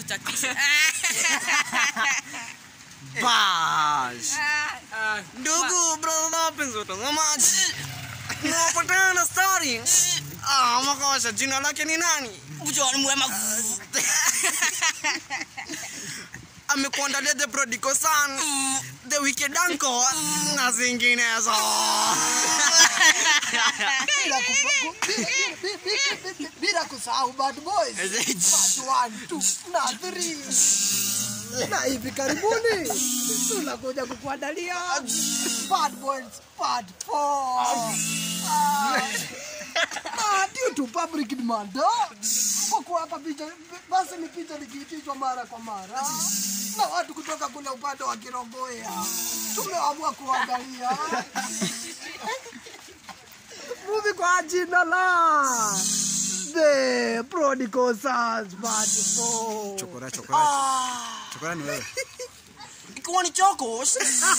kuchakisha Bash. Ndugu brother wapenzi watazamaji, tunapatana story. Ah, makosha jina lake ni nani? John Mwema Amekuandalia the prodigal son, the wicked uncle na zinginezo. bila kufa- ku- bila- bila- bila- bila- bila kusahau bad boys part 1 2 na 3 na hivi karibuni tunakuja kukuandalia bad boys part 4 na due to public demand kwa kuwapa picha basi ni picha likiitishwa mara kwa mara na watu kutoka kule upande wa Kirongoya tumeamua kuangalia movie kwa jina la The Prodigal Sons Part 4. Chokora, chokora. Chokora ni wewe. Ikiwa ni chokos.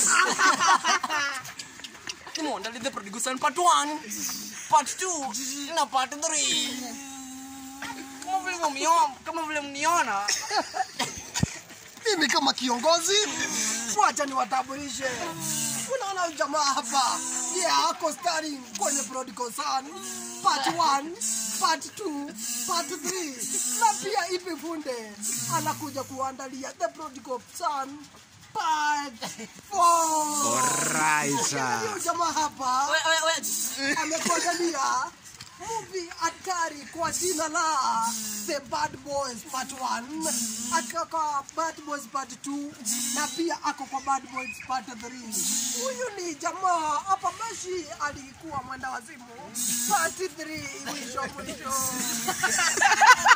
Nimeandalia the prodigal son part 1, part 2 na part 3. Kama vile mniona, kama vile mniona. Mimi kama kiongozi, wacha niwatambulishe. Unaona huyu jamaa hapa, yeah, ako starring kwenye Prodigal Son part 1, part 2, part 3 na pia hivi funde anakuja kuandalia The Prodigal Son part 4. Alright. Huyu jamaa hapa We- we- we- amekuandalia movie hatari kwa jina la The Bad Boys Part 1, ako kwa Bad Boys Part 2 na pia ako kwa Bad Boys Part 3. Huyu ni jamaa hapa Meshi alikuwa mwenda wazimu Part 3 mwisho mwisho.